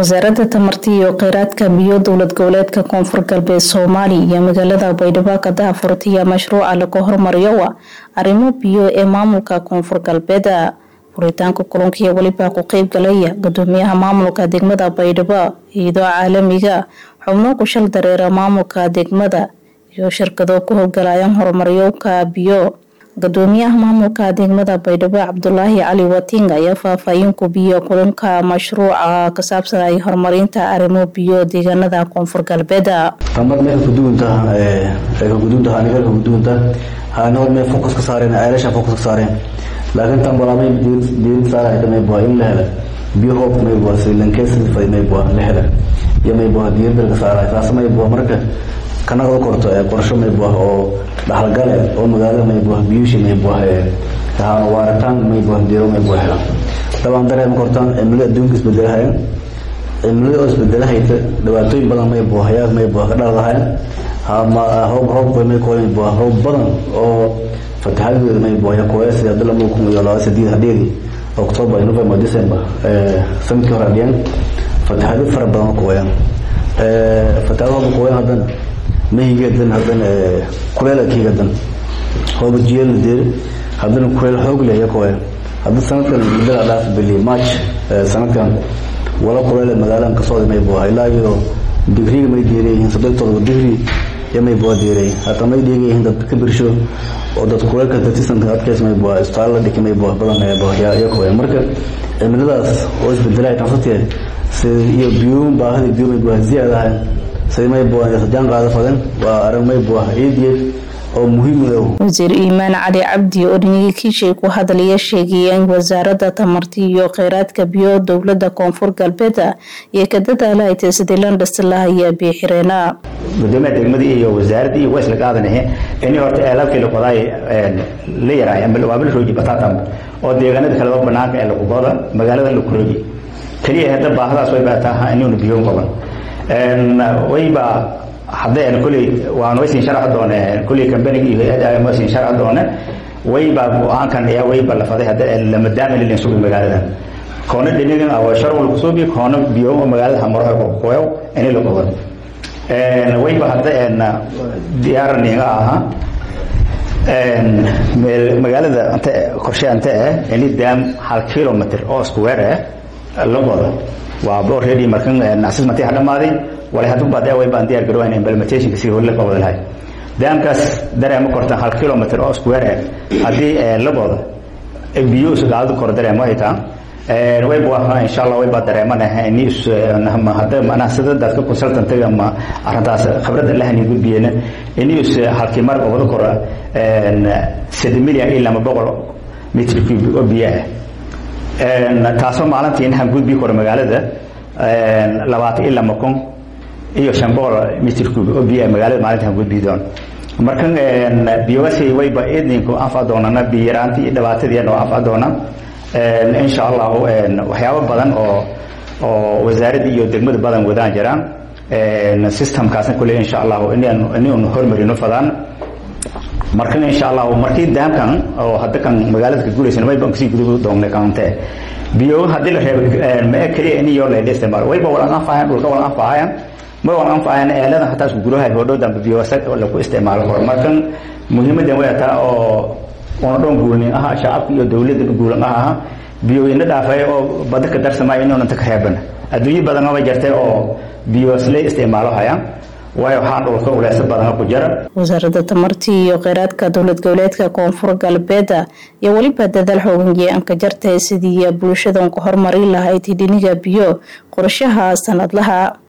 wasaaradda tamarta iyo kheyraadka biyo dowlad goboleedka koonfur galbeed soomaaliya iyo magaalada baydhabo ka daahfurtaya mashruuca lagu hormariyo arrimo biyo ee maamulka koonfur galbeeda furitaanka kulankiiyo weliba ku qeyb galaya gudoomiyaha maamulka degmada baydhabo iyadoo caalamiga xubno ku shal dareera maamulka degmada iyo shirkado ku howgalayaan horumaryowka biyo gudoomiyaha maamulka degmada baydhabo cabdulaahi cali wating ayaa faahfaahin ku biyo kulanka mashruuca ka saabsan ay horumarinta arrimo biyo deegaanada koonfur galbeeda tamad meel kaduunta kaguduunta hanigal kaguduunta hanol meel focus ka saareen ceelasha focus ka saareen laakiin tan balamay diin saarayta may bua in la hela biyo hoobka may bua silankeesifay may bua la hela iyo may bua diiradda ka saaray taas may bua marka kanaga korto qorsho may bua oo dhaxalgale oo magaalada may bua biyushi may bua tahaan waaritaan may bua diiro may bua hela dabaan dareema kortaan cimilada adduunka isbedelahayan cimilada oo isbedelahayta dhibaatooyin badan may bua hayaa may bua ka dhaladahayan hoob hoob may kuwa may bua hoob badan oo fatahaadooda may bua yakuwa sida hadda lama kun iyo laba sideed hadeedii october november december sanadkii hore adhiyaan fatahaado fara badan kuwayaan fatahaado hooba kuwayaan haddana mahigeedan haddana kuleelkiigadan hooba jiyeel deer haddana kuleel xoog leh yakuwayaan hadda sanadkan mudada dhaaf bili march sanadkan wala kuleele magaaladan kasooda may bua ilaa iyo digriga may deerayihiin soddon todoba digri iyo may bua deeray hata may dheegayihiin dad ka birsho oo dad kuleelka datisanka adkeys may bua isbitaal la dhiki may bua badan yakuwayaan marka cimiladaas oo isbedelaya tansateed sida iyo biyo baahida biyo may bua ziyaadahay sida may bua jaan qaada fadan waa arrin may bua iidiyeed oo muhiim u wasiir iimaan cali cabdi oo dhinigii kiishay ku hadlaya sheegaya in wasaaradda tamarta iyo kheyraadka biyo dowlada koonfur galbeeda iyo ka dadaala ay tahay sidii la dhisi lahaya biyo xireena gudoomiyaha degmadii iyo wasaaradii iyo waysla qaadanahe ini horta eelabkii laqodaay la yaraay ama waa la rooji bataatam oo deegaanada kaleba banaanka ee laqugoda magaalada la kurooji keliya hadda baahadaas way baataa inuuna biyoon qaban wayba hadday kuley waan waysin sharci doone kuley kambanigi iyo hay-adda waysin sharci doone wayba go-aankan ayaa wayba la faday hadda lama daamil ilin sugi magaalada koona dhinigan awa sharwal kusubi koona biyo magaalada hamaraha kokoyo ini la qodo wayba hadda diyaaraniga aha magaalada ante qorshe ante eh ini daam hal kilometer oo square eh la qodo waa already markan assessment ha dhamaaday wala haduu baad way baan diyaar garowayn implementation si hore la qabad lahay daamkaas dareemo korta hal kilometer oo square hadii la qodo biyo sagaal kor dareemo ay taa way baa insha Allah way baa dareemanahay in is ma hada mana sida dadka consultant ma arintaas khibrad la hani gudbiyeen in is halkii mar oo wada kora 7 milyan ilaa 100 mitr cube oo biyo taasoo maalintii inaan gudbi karo magaalada labaatan ilaa makon iyo shan boqol mitr cube oo biyo magaalada maalintaan gudbi doon markan biyogasi wayba idinku anfa doonana biyaraantii iyo dhibaatadii noo anfa doona insha allahu waxyaabo badan oo oo wasaaradda iyo degmada badan wadaan jiraan systemkaasna kule insha allahu inaynu hormarino fadaan markan insha allahu markii daamkan oo hadda kan magaalada ka guulaysan way baan kasii gudubu doonay kaante biyo haddii la reebo ma kaliya in iyo la isticmaalo wayba walan anfaayaan dhulka walan anfaayaan ma walan anfaayaan eelada hataa isku gurahay hodhow dambe biyo lagu isticmaalo karo markan muhiimadan way taa oo una dhoon guulnin aha shacabka iyo dowladda guulan aha biyoyina dhaafay oo bada ka darsamay inuuna ta ka reeban adduunyo badan oo jirtay oo biyo isla isticmaalo hayaan waayo waxaa dhulka uleesa badan ku jira wasaaradda tamarta iyo kheyraadka dowlad goboleedka koonfur galbeeda iyo weliba dadaal xooganjee aan ka jartay sidii bulshadan ku horumari lahayd hidhiniga biyo qorshaha sanadlaha